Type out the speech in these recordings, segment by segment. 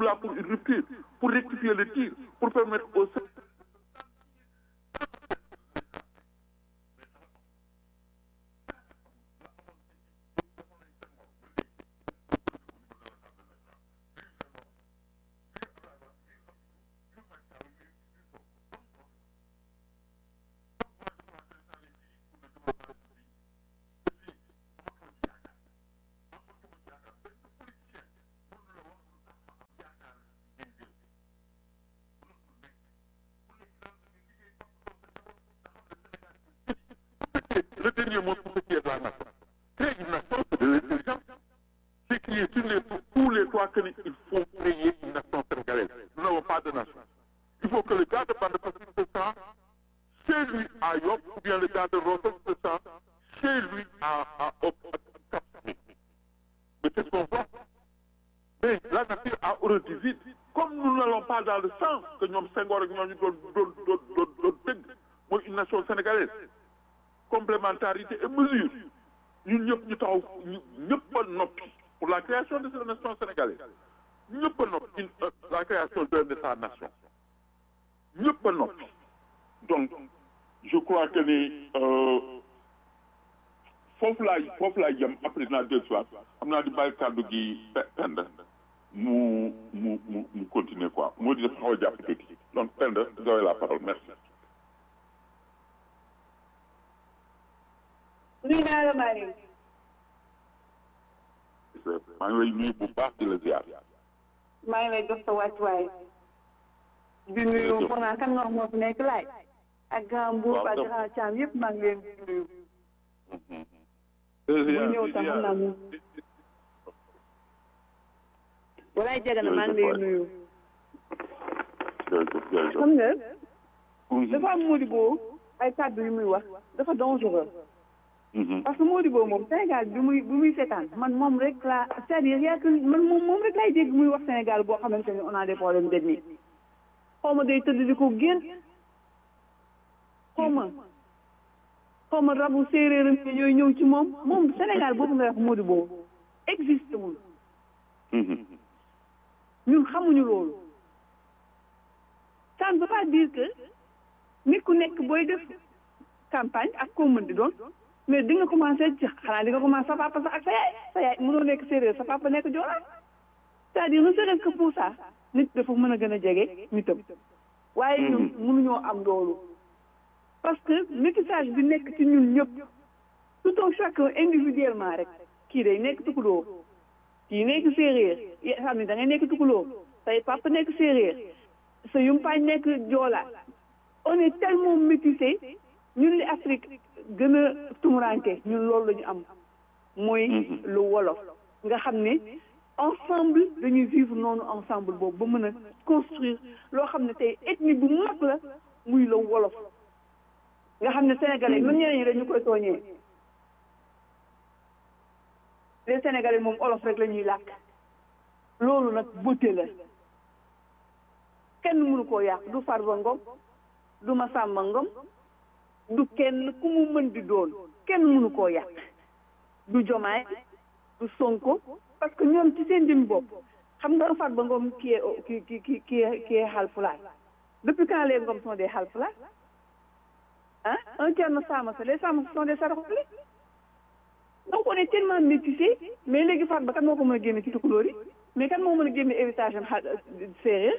sommes là pour une rupture pour rectifier le tir pour permettre aux le dernier mot pour ce qui est de la nation. Créer une nation, c'est de l'intelligence. C'est crier sur les, tous les toits qu'il faut créer une nation sénégalaise. Nous n'avons pas de nation. Il faut que le gars de Bande Pacifique se sent chez lui à Yop, ou bien le gars de Rotos se sent chez lui à, à, au, à Cap Mais c'est ce qu'on voit. Mais la nature a horreur du vide. Comme nous n'allons pas dans le sens que nous Senghor et nous nous nous une nation sénégalaise. complémentarité et mesure ñun ñëpp ñu taxaw ñëpp a noppi pour la création de cette nation sénégalaise ñëpp a noppi la création d'un état nation ñëpp a noppi donc je crois que ni foofu laay foofu laay jëm après dinaa deux soir xam naa di bàyyi kàddu gi pend mu mu mu mu continuer quoi moo di def xaw a jàpp tuuti donc pend vous avez la parole merci nuyu naa la Marie. maa ngi lay nuyu bu baax di la ziar. maa ngi lay jox sa wàccuwaay. di nuyu foog naa kan nga wax moo fi nekk laay. ak grand Mbour ak grand Thiam yëpp maa ngi leen di nuyu. bu ñëw tam xam naa mu. walaay jege na maa ngi lay nuyu. xam nga. dafa am Modibo ay kàddu yu muy wax dafa dangereux. parce que Modibo moom Sénégal bi muy bi muy seetaan man moom rek laa c'est-à-dire yaa man moom moom rek laay dégg muy wax Sénégal boo xamante ni on a des problèmes d'ethnie xaw ma day tëdd di ko génn xaw ma xaw ma rabu séeréeram yi ñooy ñëw ci moom moom Sénégal boobu nga wax Modibo existe wul ñun xamuñu loolu ça ne veut pas dire que nit ku nekk booy def campagne ak koo mën di doon mais di nga commencé ci xanaa di nga commencé sa papa sax ak sa yaay sa yaay mënoo nekk séeréer sa papa nekk joolaa c'est-à-dire ne serait-ce que pour ça nit dafa mën a gën a jege nitam waaye ñun mënuñoo am loolu parce que métissage bi nekk ci ñun ñëpp tout un chacun individuellement rek kii day nekk tukuloo kii nekk séeréer xam ne da ngay nekk tukuloo say papa nekk séeréer sa yumpaañ nekk joolaa on est tellement métissé ñun li Afrique gën a tumuranke ñun loolu la ñu am mooy lu wolof nga xam ne ensemble dañuy vivre noonu ensemble boobu ba mën a construire loo xam ne tey ethnie bu mag la muy la wolof nga xam ne sénégalais même ñeneen ñi dañu koy tooñee les sénégalais moom olof rek la ñuy làkk loolu nag beauté la kenn mënu koo yàq du Farba Ngom du Massamba Ngom du kenn ku mu mën di doon kenn mënu koo yàq du Jomaay du Sonko parce que ñoom ci seen jëm bopp xam nga Farba Ngom qui est qui qui qui qui est qui est Haalpulaar depuis quand les Ngom sont des Haalpulaar ah un Thierno Samassa les Samassa sont des Saraxule donc on est tellement métissé mais léegi Farba kan moo ko mën a génne ci tukulóor yi mais kan moo mën a génne héritage am séeréer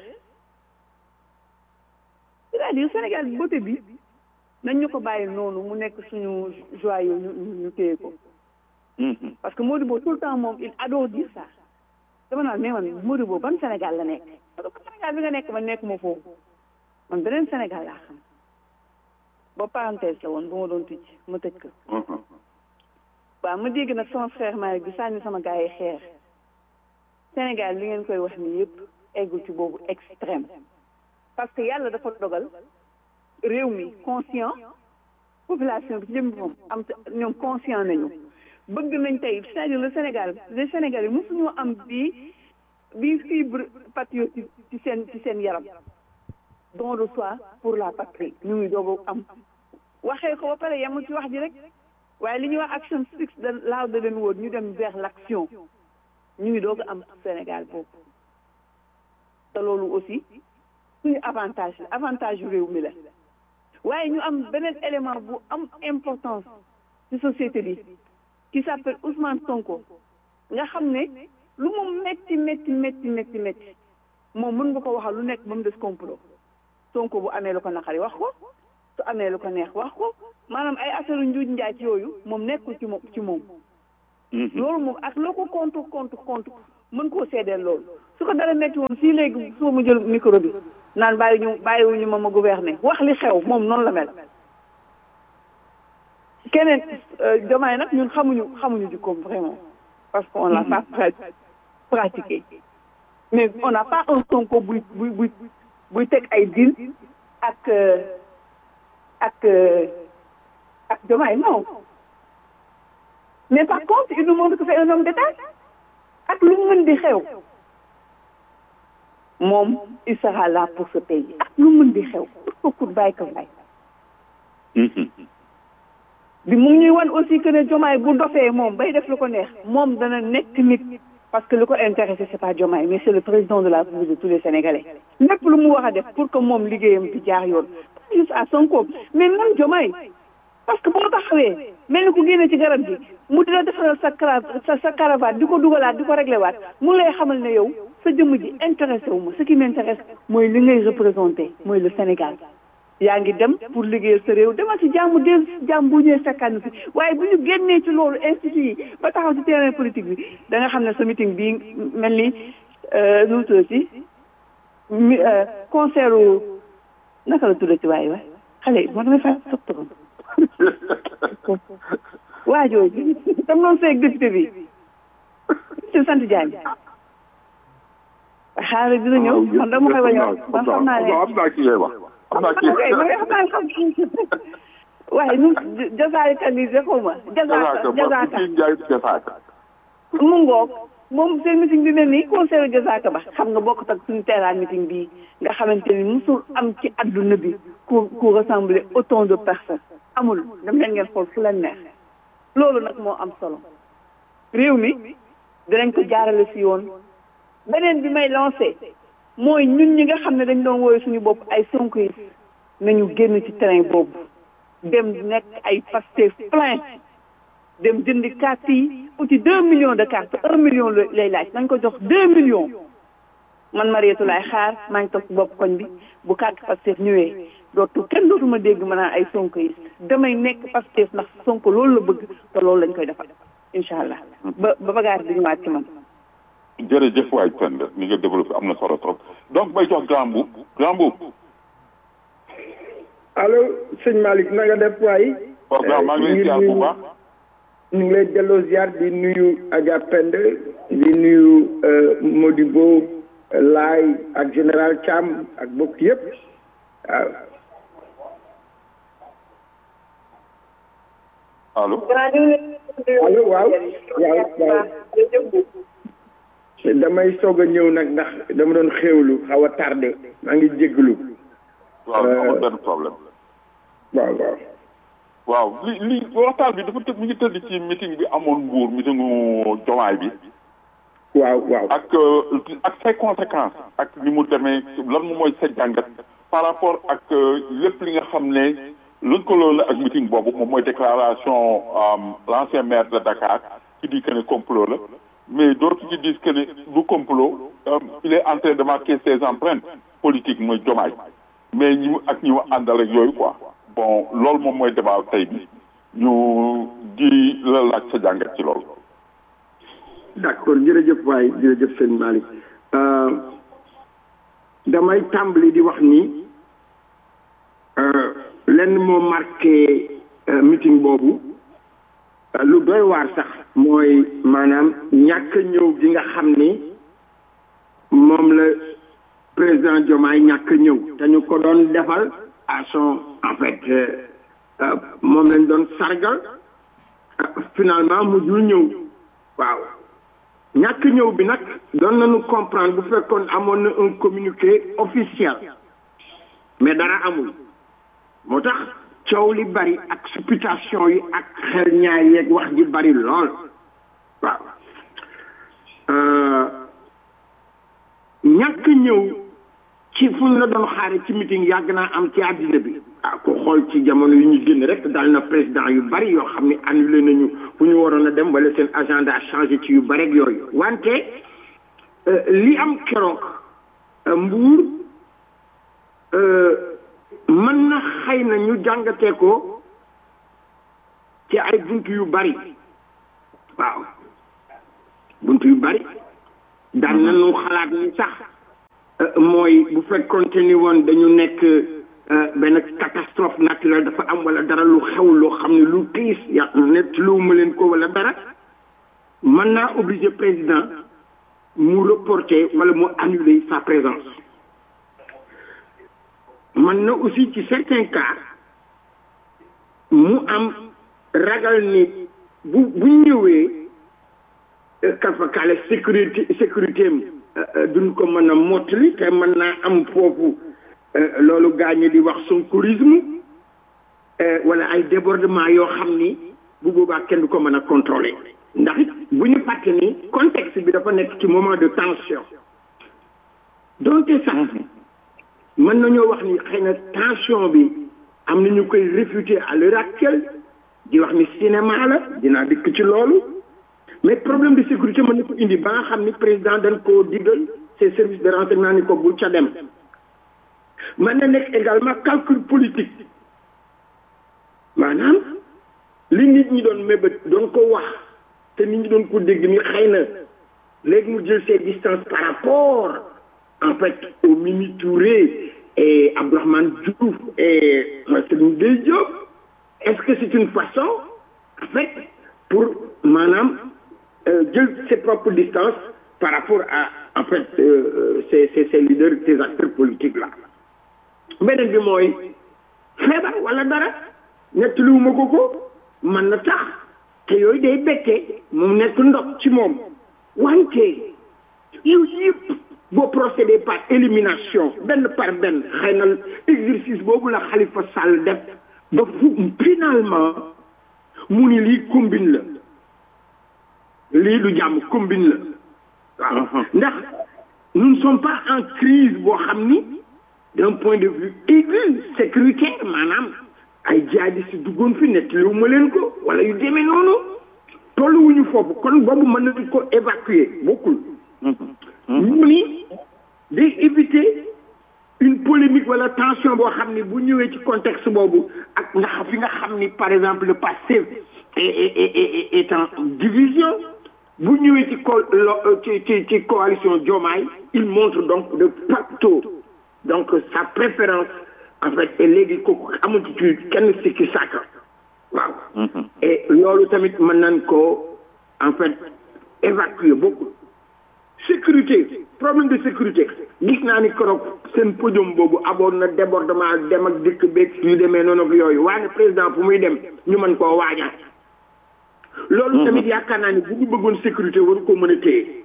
c'est-à-dire Sénégal beauté bi nañ ñu ko bàyyi noonu mu nekk suñu joyau ñu ñu téye ko parce que Modibo tout le temps moom il adore dire ça dama naan mais man Modibo ban Sénégal la nekk parce que Sénégal bi nga nekk man nekk ma foofu man beneen Sénégal laa xam ba parenthèse la woon bu ma doon tëj ma tëj ko waaw ma dégg nag sama frère Malick bi sànni sama gars yi xeer Sénégal li ngeen koy wax ni yëpp eggul ci boobu extrême parce que yàlla dafa dogal réew mi conscient population bi ci jëm moom am ñoom conscient nañu bëgg nañ tey c'est-à-dire le Sénégal les Sénégalais mosuñoo am bii bii fibre patriotique ci seen ci seen yaram don de soi pour la patrie ñu ngi doog am waxee ko ba pare yemul ci wax ji rek waaye li ñuy wax action speaks louder than words ñu dem vers l'action ñu ngi doog am Sénégal boobu te loolu aussi suñu avantage la avantage yu réew mi la waaye ñu am beneen élément bu am importance ci société bi qui s'appelle Ousmane Sonko nga xam ne lu mu metti metti metti metti metti moom mën nga ko waxal lu nekk ba mu des complot Sonko bu amee lu ko naqari wax ko su amee lu ko neex wax ko maanaam ay affaire njuuj njaaj yooyu moom nekkul ci moom ci moom loolu moom ak loo ko compte compte compte mën koo seedeel loolu su ko dara metti woon fii léegi soo mu jël micro bi naan bàyyi ñu bàyyiwuñu ma ma gouverner wax li xew moom noonu la mel keneen jomaay nag ñun xamuñu xamuñu jikkoom vraiment parce qu'on l'a pas pratiqué mais on n'a pas un Sonko buy buy buy buy teg ay deal ak ak ak jomaay non mais par contre il nous montre que c'est un homme d'État ak lu mën di xew moom il sera là pour ce pays ak lu mën di xew pour ko bàyyi ko bàyyi bi mu ñuy wan aussi que ne jomaay bu dofee moom bay def lu ko neex moom dana nekk nit parce que lu ko intéressé c'est pas jomaay mais c'est le président de la République de tous les Sénégalais lépp lu mu war a def pour que moom liggéeyam di jaar yoon pas juste à Sonko mais même jomaay parce que boo taxawee mel ni ku génne ci garab gi mu dina defaral sa cra sa sa caravane di ko dugalaat di ko réglé waat mu lay xamal ne yow sa jëmm ji intéressé wu ma ce qui m'intéresse mooy li ngay représenté mooy le Sénégal yaa ngi dem pour liggéeyal sa réew demal ci jàmm del jàmm bu ñëwee fekkaan fi waaye bu ñu génnee ci loolu institut yi ba taxaw ci terrain politique bi da nga xam ne sa meeting bii mel ni nu mu tudd ci mi concert naka la tudd ci waaye waay xale yi moo damay fay sottoon waa jooju tam noonu seeg député bi ci sant Diagne xaaral dina ñëw man dama koy wañoo man xam naa ne am naa ki ngay wax am naa ki waaye nu jasaaka ni xaw ma jasaaka jasaaka jasaaka mu ngoog moom seen meeting bi mel ni conseil jasaaka ba xam nga bokk tak suñu teeraan meeting bii nga xamante ni musul am ci adduna bi ku ku rassembler autant de personnes amul dem leen ngeen xool fu leen neex loolu nag moo am solo réew mi dinañ ko jaarale si yoon beneen bi may lancé mooy ñun ñi nga xam ne dañ doon wooyu suñu bopp ay sonko yi nañu génn ci terrain boobu dem nekk ay Pastef plein dem jëndi carte yi uti deux millions de cartes un million lay laaj nañ ko jox deux millions man Mariétou laay xaar maa ngi toog ci bopp koñ bi bu carte Pastef ñëwee dootu kenn dootuma dégg ma naan ay sonko yi damay nekk Pastef ndax sonko loolu la bëgg te loolu lañ koy defal incha allah ba ba bagaar di ñëwaat ci man jërëjëf waay Penda ni nga développé am na solo trop donc may jox grand boub grand boub allo sëñ Malick na nga def waay waaw maa ngi lay ziar bu baax ñu ngi lay delloo ziar di nuyu Adja Penda di nuyu Modibo Laay ak général Thiam ak bokk yëpp waaw allo allo waaw waaw waaw damay soog a ñëw nag ndax dama doon xéewlu xaw a tardé maa ngi jégalu. waaw amul benn problème. waaw waaw. waaw li li waxtaan bi dafa tëdd mi ngi tëdd ci meeting bi amoon mbuur meetingu jomaay bi. waaw waaw. ak ak ses conséquences ak ni mu demee lan moom mooy sa jàngat par rapport ak lépp li nga xam ne lëkkaloo la ak meeting boobu moom mooy déclaration l'ancien maire de Dakar qui dit que ne complot la. mais d'autres qui disent que du complot il est en train de marquer ses empreintes politiques mooy jomaay mais ñi ak ñi mu àndal ak yooyu quoi bon loolu moom mooy débat tey bi ñu di la laaj sa jàngat ci loolu. d'accord jërëjëf waay jërëjëf sëñ Malick damay tàmbali di wax ni lenn moo marqué meeting boobu. lu doy waar sax mooy maanaam ñàkk ñëw gi nga xam ni moom la président Diomaye ñàkk ñëw te ñu ko doon defal à son en fait moom lañ doon sargal finalement mujjul ñëw waaw ñàkk ñëw bi nag doon nañu comprendre bu fekkoon amoon na un communiqué officiel mais dara amul moo tax coow li bari ak supputation yi ak xel ñaar yeeg wax ji bari lool waaw ñàkk ñëw ci fu ñu la doon xaare ci meeting yàgg naa am ci àddina bi ah ko xool ci jamono yu ñu génn rek dal na président yu bari yoo xam ne annulé nañu fu ñu waroon a dem wala seen agenda changé ci yu bari ak yooyu wante li am keroog mbuur mën na xëy na ñu jàngatee ko ci ay bunt yu bari waaw bunt yu bari daan nañu xalaat ni sax mooy bu fekkonte ni woon dañu nekk benn catastrophe naturelle dafa am wala dara lu xew loo xam ne lu tiis ya net lu ma leen ko wala dara mën naa obligé président mu reporter wala mu annuler sa présence mën na aussi ci certains cas mu am ragal ni bu bu ñëwee kafakaale sécurité sécurité am duñ ko mën a mottali te mën naa am foofu loolu gaañu di wax sonkourisme wala ay débordement yoo xam ni bu boobaa kenn du ko mën a contrôler ndax bu ñu fàtte ni contexte bi dafa nekk ci moment de tension donte sax mën nañoo wax ni xëy na tension bi am na ñu koy réfuter à l'heure actuelle di wax ni cinéma la dinaa dikk ci loolu mais problème de sécurité mën na ko indi ba nga xam ni président dañ koo digal ses services de renseignement ni ko bul ca dem mën na nekk également calcul politique maanaam li nit ñi doon mébét doon ko wax te nit ñi doon ko dégg ni xëy na léegi mu jël ses distances par rapport en fait au Mimi Touré et Abdourahmane Diouf et Serigne Gueye Diop est-ce que c'est une façon en fait pour maanaam jël ses propres distances par rapport à en fait ces ces ces leaders ces acteurs politiques là beneen bi mooy feebar wala dara nettaliwuma ko ko mën na tax te yooyu day bekkee moom nekk ndox ci moom wante yow yëpp boo procédé par élimination benn par benn xëy na exercice boobu la Khalifa Sall def ba fu finalement mu ni lii combine la lii du jàmm combine la waaw ndax nous ne sommes pas en crise boo xam ni d'un point de vue aigu sécuritaire maanaam ay jaadi si duggoon fi nettaliwu ma leen ko wala yu demee noonu tolluwuñu foofu kon boobu mën nañu ko évacuer bokkul ñu ni day éviter une polémique wala tension boo xam ni bu ñëwee ci contexte boobu ak nga fi nga xam ni par exemple le passé est est en division bu ñëwee ci co ci ci ci coalition Diomaye il montre donc de facto donc sa préférence en fait et léegi kooku amul ci kenn sikki sàkk waaw et loolu tamit mën nañ ko en fait évacuer beaucoup sécurité problème de sécurité gis naa ni keroog seen podium boobu aboon na débordement dem ak dikk beeg yu demee noonu ak yooyu waaye président fu muy dem ñu mën koo waajal loolu tamit yaakaar naa ni bu ñu bëggoon sécurité waru ko mën a téye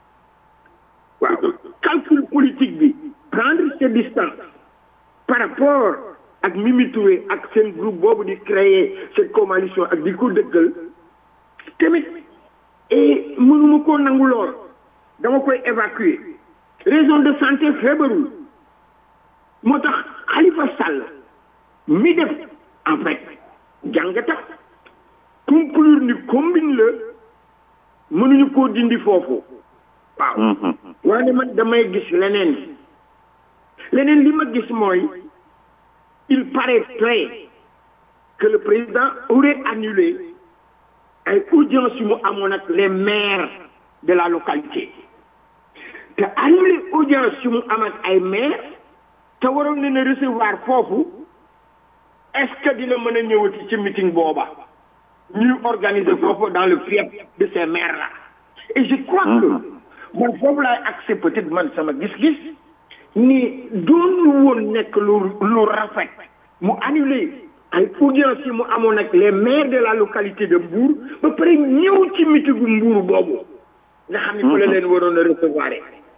waaw calcul politique bi prendre ses distances par rapport ak Mimi Touré ak seen groupe boobu di créer cette coalition ak di ko dëggal tamit et mënuma koo nangu lool dama koy évacuer raison de santé feebarul moo tax Khalifa Sall mi def en fait jàngata conclure ni combine la mënuñu koo dindi foofu waaw waaye man damay gis leneen leneen li ma gis mooy il paraîtrait que le président aurait annulé ay audience yu mu amoon ak les maires de la localité te annulé audience yu mu am ak ay maires te waroon leen a recevoir foofu est-ce que dina mën a ñëwati ci meeting booba ñuy organiser foofu dans le fief de ces maires là et je crois que man foofu laay accès peut-être man sama gis-gis ni doon woon nekk lu lu rafet mu annulé ay audience yi mu amoon ak les maires de la localité de Mbour ba pare ñëw ci mitigu Mbour boobu nga xam ne fa la leen waroon a recevoir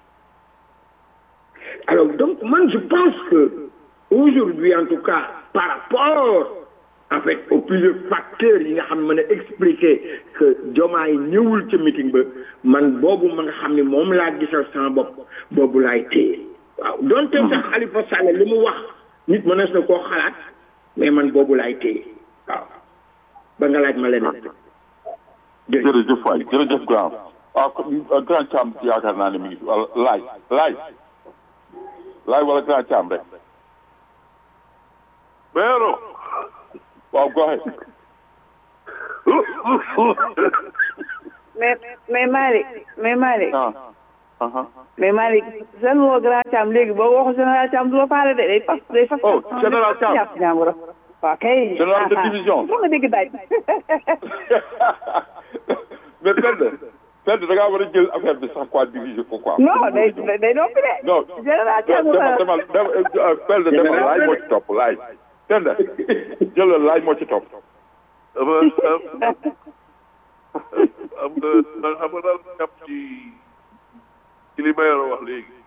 alors donc man je pense que aujourd'hui en tout cas par rapport en fait aux plusieurs facteurs yi nga xam ne mën a expliquer que Diomaye ñëwul ca meeting ba man boobu ma nga xam ne moom laa gisal sama bopp boobu laay téye waaw donte sax Khalifa Sall li mu wax nit mënees na koo xalaat mais man boobu laay téye waaw ba nga laaj ma leneen jërëjëf waay jërëjëf grand waaw grand Thiam yaakaar naa ne mi ngi wala laaj laaj laaj wala grand Thiam rek Pero, waaw go ahead mais mais Malick mais Malick ah aha mais Malick seen woo grand Thiam léegi boo waxu général Thiam du la faale de day fas day fas. Oh, général Thiam. jàpp jàmbur waaw kay. Général de division. foog nga dégg daaj. mais Penda Penda da ngaa war a jël affaire bi sax quoi diviser ko quoi non day day noppi de. non général Thiam demal demal demal Penda demal laaj moo ci topp laaj Penda jëlal laaj moo ci topp am am am nga xam nga daal jàpp ci ci li Mayoro wax léegi.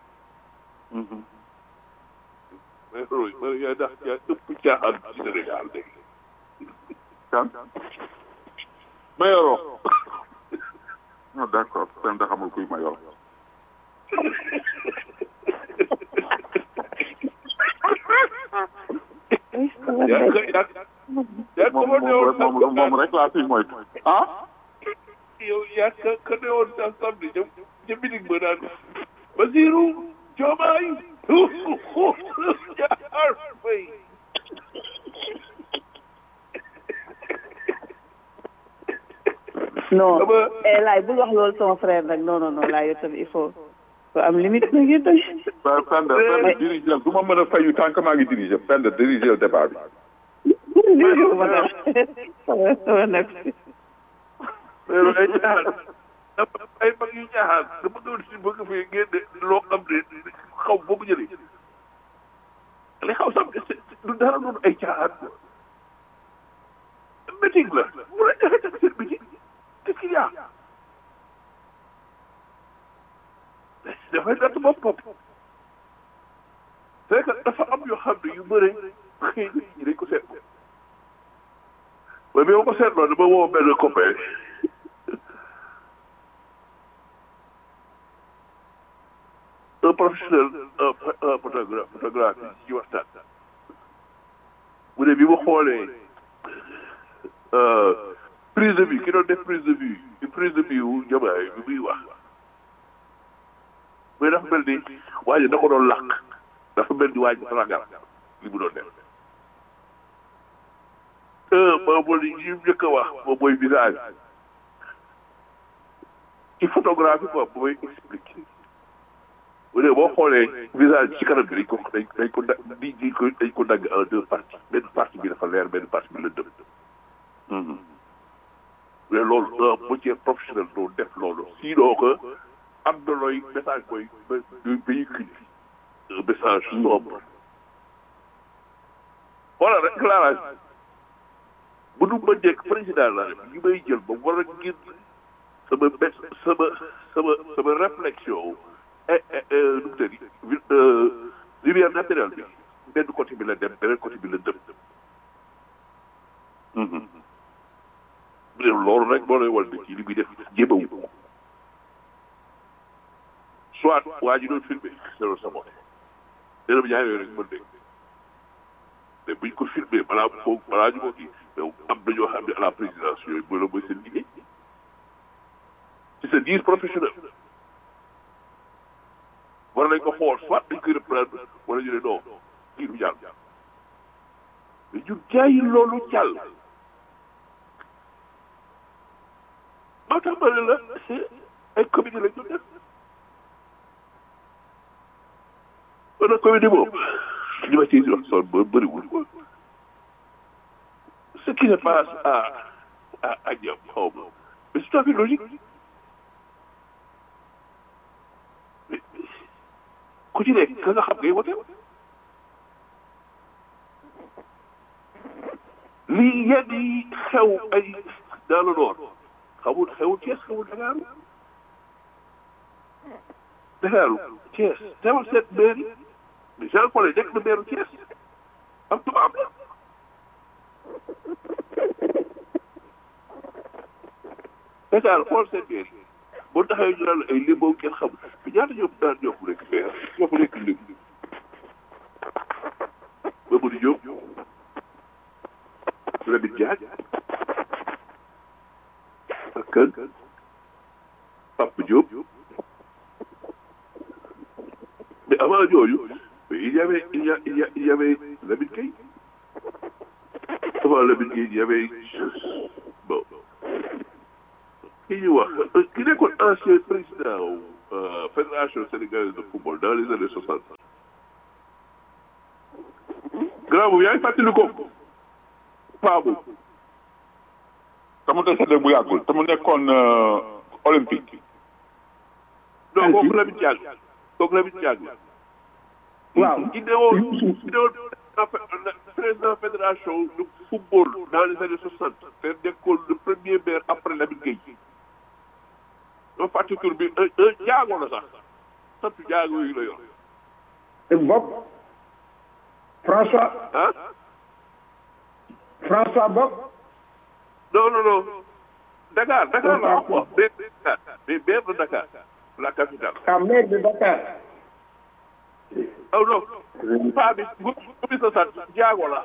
Mayoro Mayoro yaa dax yaa ëpp caaxaan ci Sénégal léegi. kan Mayoro. non d'accord Penda xamul kuy Mayoro yaa ko yaa yaa ko moom ma newoon moom moom rek laa fi moytu ah yow yaa ka ka newoon sa samedi ca ca meeting ba naan Basiru Diomaye Diakhar Faye non Dama- eh laay bul wax loolu sama frère nag non non non laay yow tamit il faut faut am limite nag yow tamit. Penda Penda dirigé du ma mën a fayu tant que maa ngi dirigé Penda dirigé le débat bi dégg ma dara sama sama nekk si. mais ay caaxaan dafa ay mag yu caaxaan dama doon si bëgg fee génne loo xam ne xaw boo ko jëlee li xaw sax du dara doon ay caaxaan meeting la mu la joxe tak seen meeting qu'est-ce qu'il y a dafay natt boppam c'est que dafa am yoo xam ne yu bëre xëy na ñi dañ ko seetlu mais bi ma ko seetloo dama woo benn copain un professionnel un un photographe photographe ci waxtaan mu ne bi ma xoolee prise de vue ki doon def prise de vue prise de vue wu Diomaye bi muy wax mais dafa mel ni waa ji da ko doon làq dafa mel ni waa ji ragal li mu doon def moom mooy li ñu njëkk a wax moom mooy visage ci photographie quoi bu may expliquer bu dee boo xoolee visage ci kanam bi dañ ko dañ dañ ko da di di ko dañ ko dagg en deux parties benn partie bi dafa leer benn partie bi la dëm mais loolu un métier professionnel doo def loolu sinon que am na looy message booy véhicule un message sombre voilà rek éclairage bu nu ma nekk président la rek ñu may jël ba war a ngir sama bés sama sama sama réflexion nu mu tëddi lumière naturelle bi benn côté bi la dem beneen côté bi la dem bu dee loolu rek moo lay wal ne ci li muy def jéemawu ko soit waa ji doon filmé loolu sa bopp dina ñaar yooyu rek mën dégg mais buñ ko filmé balaa foog balaa ñu ko kii mais am na ñoo xam ne à la présidence yooyu mooy la mooy seen liggéey ci sa diir professionnel war nañ ko xool soit dañ koy reprendre wala ñu ne non kii du jàll mais ñu jaayi loolu jàll moo tax ma ne la ay comité lañ doon def kon nag comité boobu li ma ciy wax son ba bëriwul quoi ce qui se passe à à à Diop xaw ma mais c'est tout à fait logique ku ci nekk ka nga xam ngay wote lii yenn yi xew ay dans le nord xamul xewul Thiès xewul Dakar Dakar Thiès demal seet maire yi mais Jean Paul nekk na maire Thiès am tubaab la Dakar xool seen maire yi boo taxee ñu naan ay limbo kenn xamul mais ñaata ñoom daan ñoo ko nekk maire ñoo ko nekk lim Mamadou Diop Lamine Diack ak kan Papa Diop mais avant ñooñu il y avait il y a il y a il y avait Lamine Gueye avant Lamine Gueye il y avait bon ki ñuy wax ki nekkoon ancien président euh, fédération sénégalaise de football dans les années soixante grand boobu yaa ngi fàttali ko paa boobu te mu décédé bu yàggul te mu nekkoon euh, olympique non kooku Lamine Diack kooku Lamine Diack la waaw ki newoon ki newoon président fédération de football dans les années soixante te nekkoon le premier maire après Lamine Gueye doo fàtte tur bi un un jaago la sax sant jaago yi la yor bopp François ah François bopp non non non Dakar Dakar la wax quoi maire de Dakar mais maire de Dakar la capitale ah maire de Dakar aw non paa bi gu gumi sa sant jaago la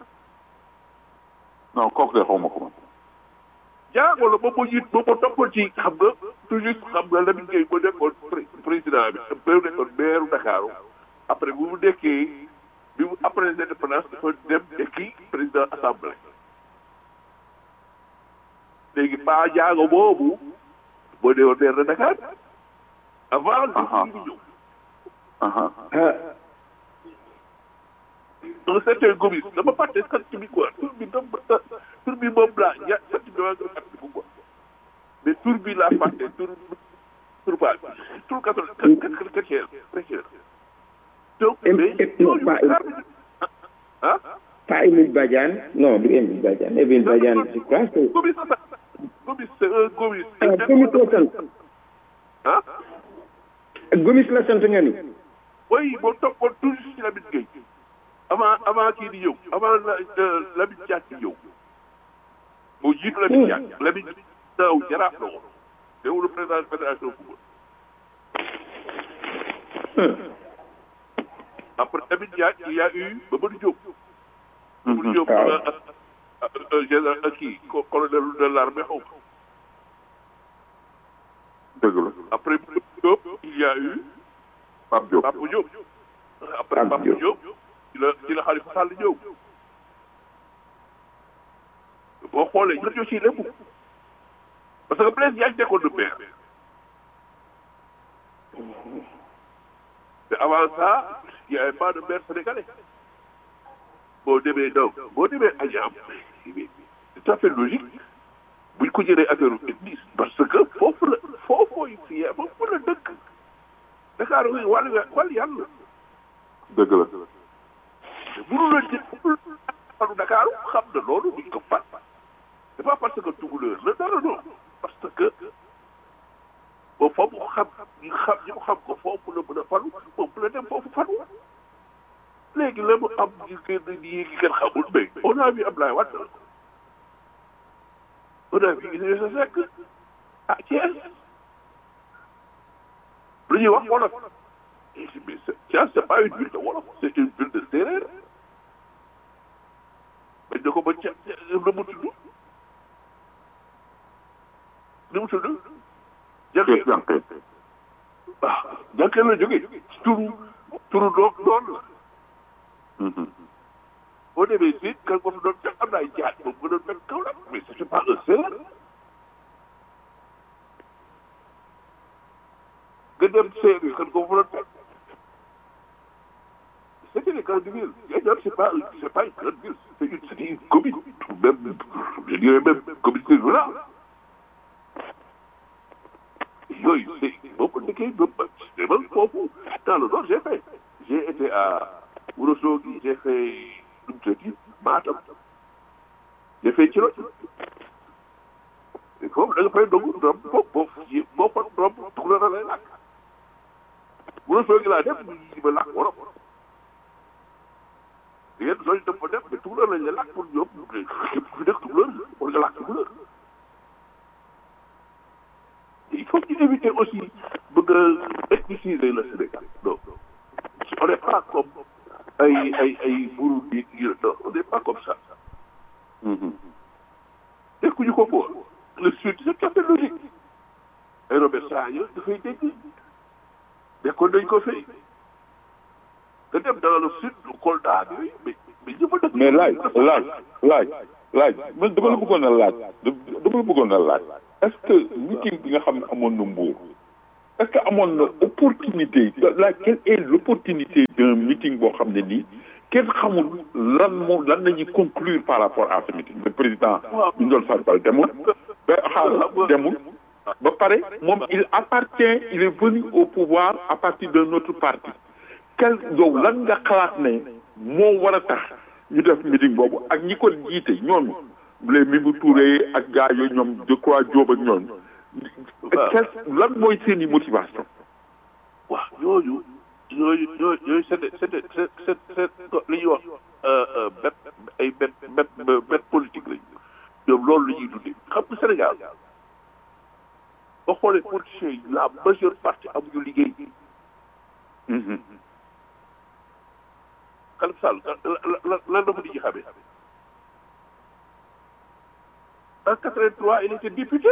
non kooku de xaw ma ko man jaago la ba mu jiit ba mu toppoon ci xam nga toujours xam nga Lamine Gueye ba nekkoon pré- président bi ba nekkoon maire Dakar après bu mu nekkee bi mu après l'indépendance dafa dem nekki président assemblée léegi paa jaago boobu boo dee woon maire de Dakar avant Aha. li ñëw aha ah un certain gomis dama fàtte sant bi quoi tur bi dama tur bi moom laa ya sant bi dama koy fàtte quoi mais tur bi laa fàtte tur tur baa tur catholique chrétien chrétien donc Em- mais em- non, pas- ah pas Émile Badiane non du Émile Badiane Émile Badiane je crois que gomis sa gomis c'est un gomis ah Gomis la sant ah Gomis la sant nga ni oui boo toppoon toujours ci Lamine Gueye avant avant kii di ñëw avant la euh, Lamine Diack di ñëw moo jiitu Lamine Diack Lamine naaw jaraaf la woon teewul président fédération football après Lamine Diack il y a eu Mamadou Diop Mamadou Diop waaw. ak ak ak général ak kii co- colonel de l'armée xaw ma dëgg la après Mamadou Diop il y a eu Pape Diop Papa Diop après Pape Papa Diop. Diop ci la ci la Khalifa Sall ñëw boo xoolee ñun ñoo ciy lépp parce que Blaise Diagne nekkoon na maire te avant ça il y avait pas de maire sénégalais boo demee donc boo demee Agnam c'est tout à fait logique buñ ko jëlee affaire église parce que foofu la foofu fii foofu la dëkk Dakar wi wàllu wàllu yàlla dëgg la mënu la jël mënu Dakar xam na loolu duñ ko fat c'est pas parce que tukulóor la dara non parce que boo foofu xam ñu xam ñu xam ko foofu la mën a falu foofu la dem foofu falu léegi la mu am ñu gën di yéegi kenn xamul mais on a vu Ablaye Wade on a vu Idrissa Seck ah Thiès lu ñuy wax wolof mais c'est- Thiès c'est pas une ville de wolof c'est une ville de séeréer bañ na ko ba ca nu mu tudd nu mu tudd Kees jànke jànqee ah jànke la jógee turu turu doom doon la boo demee si kan ko fi doon fekk am na ay jaat moom nga doon fekk kaw la mais c'est pas un séeréer nga dem séeréer kan ko fa doon fekk c'était les grandes villes Yadiam c'est pas c'est pas une grande ville c'est une c'est une commune même je dirais même communauté rurale yooyu c'est boo ko dëkkee ba ba man foofu dans le nord j'ai fait j'ai été à Ourossogui j'ai fait nu mu tuddati Matam j'ai fait Thilogne foofu da nga fay dogu doom boo boo boo fa doom tukulóor la lay làkk Ourossogui laa def ñu ma làkk wolof yéen sooy dem fa def mais tukulóor lañ la làkk pour ñoom képp ku fi dëkk tukulóor war nga làkk tukulóor il faut ñu éviter aussi bëgg a ethniciser le Sénégal non on n'est pas comme ay ay ay buru di yu non on n'est pas comme ça tekkuñu ko ko le sud c'est tout à fait logique ay Robert Sagna dafay dégg nekkoon nañ ko fay nga dem dans le sud Kolda ak yooyu mais mais ñëpp a dëkk mais laaj laaj laaj laaj man dama la bëggoon a laaj dama la bëggoon a laaj est-ce que meeting bi nga xam ne amoon na mbuur est-ce que amoon na opportunité la quelle est l'opportunité d'un meeting boo xam ne nii kenn xamul lan moo lan la ñuy conclure par rapport à ce meeting le président ñu doon farbal demul ba xaar demul ba pare moom il appartient il est venu au pouvoir à partir d'un autre parti quel yow lan nga xalaat ne moo war a tax ñu def meeting boobu ak ñi ko jiite ñooñu les Mimi Touré ak gars yooyu ñoom je crois Diop ak ñooñu quel lan mooy seen i motivation waaw ñooñu ñooñu ñooñu ñooñu c'est c'est c'est c'est li ñuy wax bet ay bet bet bet politique lañu ñoom loolu la ñuy dundee xam nga Sénégal boo xoolee politiciens yi la majeure partie amuñu liggéey Khalifa Sall lan la ko di ci xamee en 83 il était député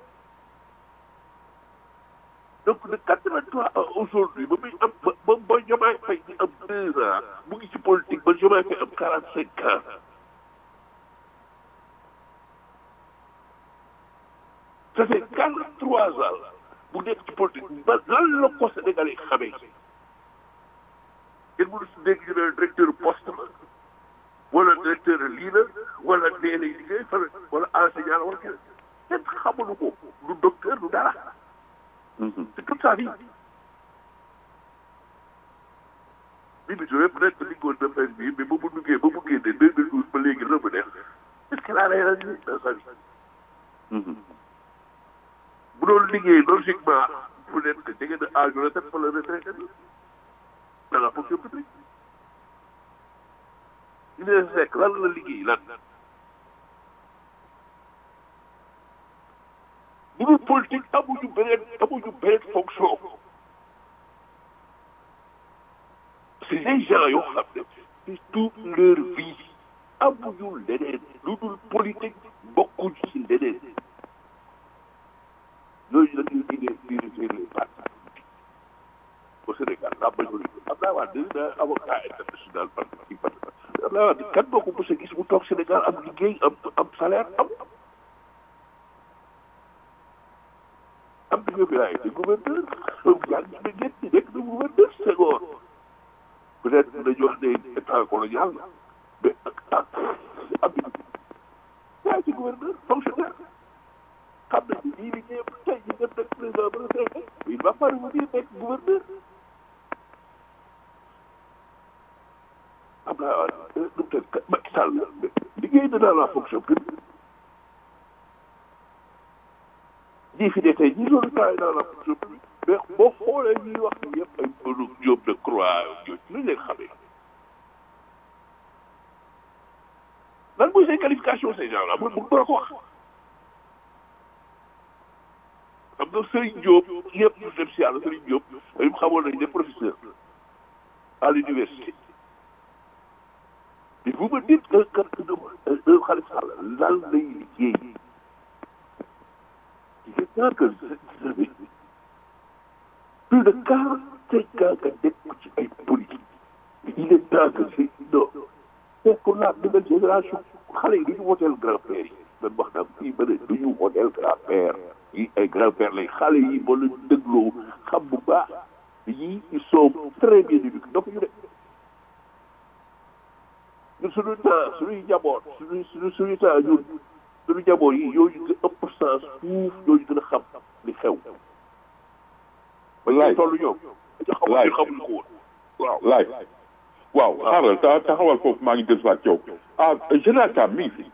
donc de 83 à aujourd'hui ba muy am ba ba ba Diomaye Faye di am deux ans mu ngi ci politique ba Diomaye Faye am 45 ans ça fait 43 ans bu nekk ci politique ba lan la ko Sénégalais xamee kenn mënu si dégg ñu ne directeur poste la wala directeur lii la wala nee lay liggéey fan wala enseignant la wala kenn kenn xamulu ko du docteur du dara c'est toute sa vie Mimi Touré peut-être liggoon na fenn bii mais ba mu duggee ba mu génnee deux mille douze ba léegi la mu def est-ce qu'elle a réalisé dans sa vie bu doon liggéey logiquement peut-être que jege na âge retraite fa la retraité dans la fonction publique Idrissa Seck lan la liggéey lan bu dul politique amuñu beneen amuñu beneen fonction c'est des gens yoo xam ne c'est toute leur vie amuñu leneen lu dul politique bokkuñ ci leneen ñooñu la ñuy liggéey diriger les partis au Sénégal la majorité Abdoulaye Wade da avocat international parti ci parti Abdoulaye Wade kan moo ko mos a gis mu toog Sénégal am liggéey am am salaire am am na fi laay te gouverneur yaa ngi ne ñett nekk na gouverneur Senghor peut-être dañu wax ne état colonial la mais ak ak am na yaa ci gouverneur fonctionnaire xam na ni lii liggéey tey ñu dem nekk président ba retraité il va pas revenir nekk gouverneur am naa nu mu tëdd Macky Sall liggéey na dans la fonction publique ñii fi ne tey ñii loolu travaille dans la fonction publique mais boo xoolee ñuy wax ni yëpp ay mënu Diop de Croix yooyu lu leen xamee lan mooy seen qualification ces gens là mun mun ko wax xam nga Serigne Diop yëpp ñu dem si yàlla Serigne Diop dañu xamoon nañ ne professeur à l'université mais vous me dites que que que Khalifa Sall lan lay liggéey il est temps que plus de quarante-cinq ans nga nekk ci ay politique il est temps que c'est non c'est pour la nouvelle génération xale yi du ñu woteel grand-père yi man wax naa fii ba ne du ñu woteel grand-père yi ay grand-père lay xale yi boo leen dégloo xam bu baax yii ils sont très bien éduqués donc ñu ne ñun suñu temps suñuy njaboot suñuy suñu suñu temps ñun suñu njaboot yi yooyu nga ëpp sens fuuf yooyu gën a xam li xew. laaj toll ñoom. laaj xamuñu ko woon waaw. laaj waaw xaaral ta taxawal foofu maa ngi dellusiwaat yow ah général Thiam mi ngi fi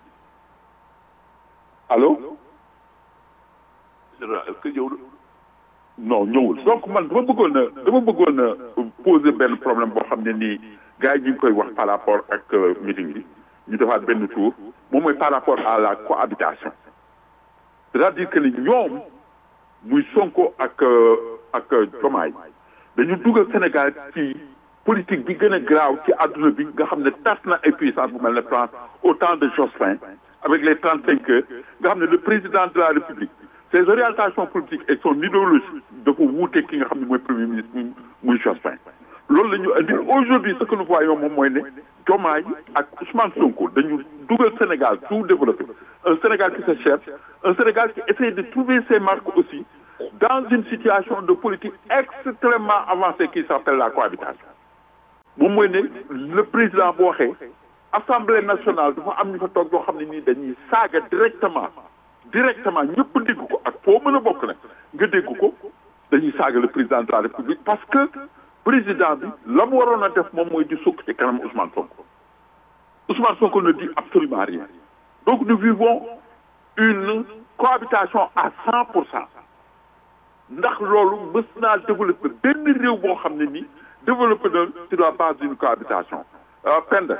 allo général est-ce que ñëw na. non ñëwul donc man dama bëggoon a dama bëggoon a poser benn problème boo xam ne nii gars yi ñu ngi koy wax par rapport ak meeting bi ñu defaat benn tour moom mooy par rapport à la cohabitation c'est-à-dire que ni ñoom muy Sonko ak ak Diomaye dañu dugal Sénégal ci politique bi gën a graaw ci àdduna bi nga xam ne tas na ay puissance bu mel ne France au temps de Jospin avec les trente cinq heures nga xam ne le président de la République ses orientations politiques et son idéologie dafa wuute ki nga xam ne mooy premier ministre muy muy Jospin loolu la ñu andi aujourd'hui ce que nous voyons moom mooy ne Diomaye ak Ousmane Sonko dañu dugal Sénégal tout développé un Sénégal qui se cherche un Sénégal qui essaie de trouver ses marques aussi dans une situation de politique extrêmement avancée qui s'appelle la cohabitation moom mooy ne le président bu waxee assemblée nationale dafa am ñu fa toog yoo xam ne nii dañuy saaga directement directement ñëpp dégg ko ak foo mën a bokk nag nga dégg ko dañuy saaga le président de la république parce que président bi la mu waroon a def moom mooy di sukk ci kanam Ousmane Sonko Ousmane Sonko ne dit absolument rien donc nous vivons une cohabitation à cent pour cent ndax loolu mës naa développé benn réew boo xam ne nii développé na sur la base d'une cohabitation Penda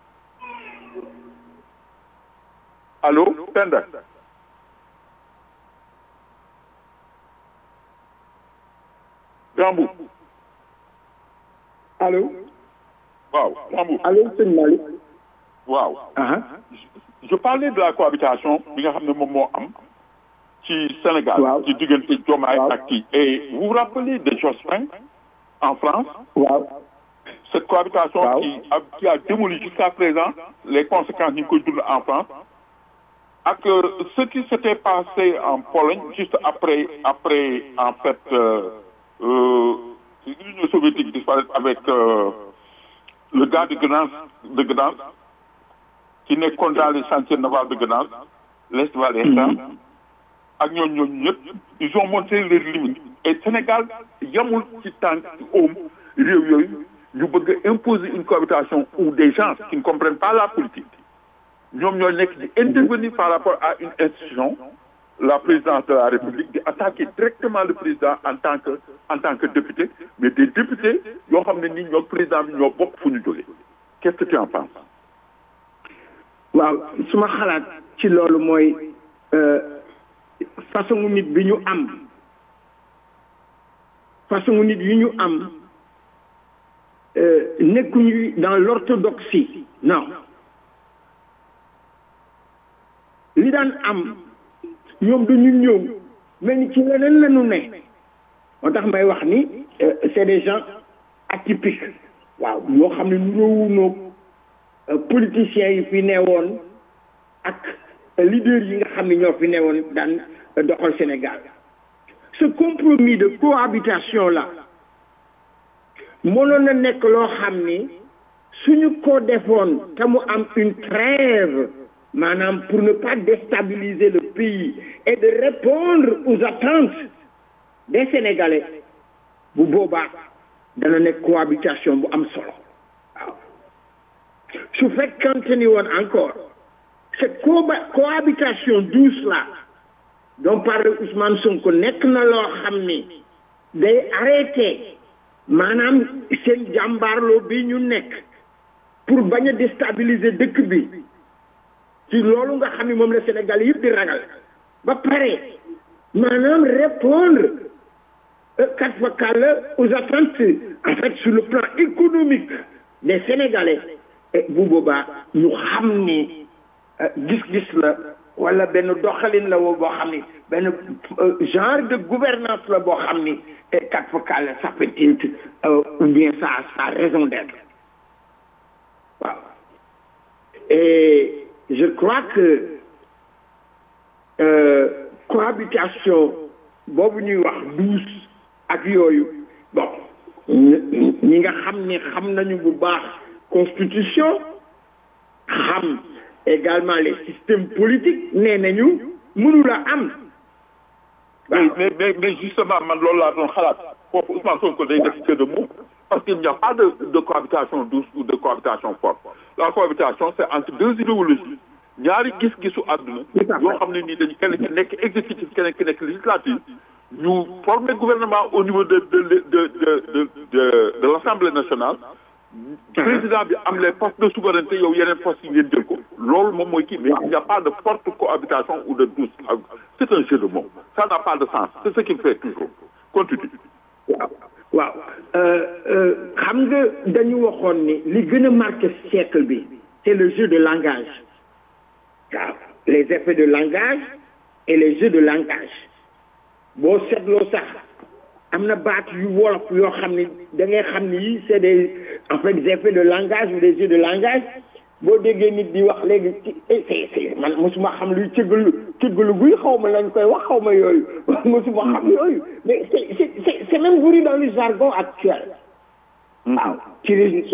allo Penda Gambu allo waaw Gambu allo sëñ Malick waaw je parlais de la cohabitation bi nga xam ne moom moo am ci Sénégal Waaw. ci diggante Diomaye Waaw. ak kii et vous vous rappelez de Jospin en France waaw cette cohabitation Waaw. qui a qui a démoli jusqu'à présent les conséquences ñu ngi koy dund en France ak euh, ce qui s'était passé en Pologne juste après après en fait euh, euh, l'Union soviétique disparaître avec euh, le gars de Gdansk de Gdansk qui nekkoon dans les chantiers navals de Gdansk l'Est valaisan ak ñooñu ñooñu ñëpp ils ont montré leurs limites et Sénégal yamul ci tànk ci oom réew yooyu ñu bëgg a imposer une cohabitation où des gens qui ne comprennent pas la politique ñoom ñoo nekk di intervenir par rapport à une institution la présidence de la République di attaquer directement le président en tant que en tant que député mais des députés yoo xam ne nii ñoo président bi ñoo bokk fu ñu jógee qu'est-ce que tu en penses waaw suma xalaat ci loolu mooy euh, façon nit bi ñu am façon nit yi ñu am euh, nekkuñu dans l'orthodoxie non li daan am ñoom dañu ñëw mel ni ci leneen la ñu ne moo tax may wax ni euh, c'est des gens atypiques waaw yoo xam ne nuroowunoog euh, politiciens yi fi newoon ak euh, leaders yi nga xam ne ñoo fi newoon daan euh, doxal Sénégal ce compromis de cohabitation là mënoon na nekk loo xam ni suñu ko defoon te mu am une trêve maanaam pour ne pas déstabiliser le pays et de répondre aux attentes des Sénégalais bu boobaa dana nekk cohabitation bu am solo waaw su fekkante ni woon encore cette coba- cohabitation douce là dont parle Ousmane Sonko nekk na loo xam ni day arrêté maanaam seen jàmbaarloo bi ñu nekk pour bañ a déstabiliser dëkk bi ci loolu nga xam ni moom la Sénégal yëpp di ragal ba pare maanaam répondre kat fa kàlla aux attentes en fait sur le plan économique des Sénégalais et bu boobaa ñu xam ni euh, gis-gis la wala benn doxalin la woo boo xam ni benn euh, genre de gouvernance la boo xam ni et kat fa kàlla ça peut être euh, ou bien ça ça a raison d'être waaw et je crois que euh, cohabitation boobu ñuy wax douce ak yooyu bon ñi ñi nga xam ni xam nañu bu baax constitution xam également les systèmes politiques nee nañu mënula am mais mais mais mais justement man loolu laa doon xalaat foofu Ousmane Sonko day def que de mots parce qu'il n'y a pas de de cohabitation douce ou de cohabitation forte la cohabitation c'est entre deux idéologies ñaari gis-gisu àdduna yoo xam ne nii dañu kenn ki nekk exécutif keneen ki nekk législatif ñu former gouvernement au niveau de de de de de de de l'Assemblée nationale président bi am les postes de souveraineté yow yeneen postes yi ngeen jël ko loolu moom mooy kii mais il n'y a pas de forte cohabitation ou de douce c'est un jeu de mots ça n'a pas de sens c'est ce qu'il fait toujours continue waaw waaw xam nga dañu waxoon ni li gën a marqué siècle bi c'est le jeu de langage waaw les effets de langage et les jeux de langage boo seetloo sax am na baat yu wolof yoo xam ni da ngay xam ni yii c'est des en fait des effets de langage ou des jeux de langage boo déggee nit di wax léegi ci c'est c'est man mosuma xam luy cëggalu cëggalu guy xaw ma lañ koy wax xaw ma yooyu mosuma xam yooyu mais c'est c'est c'est même voulu dans le jargon actuel waaw ci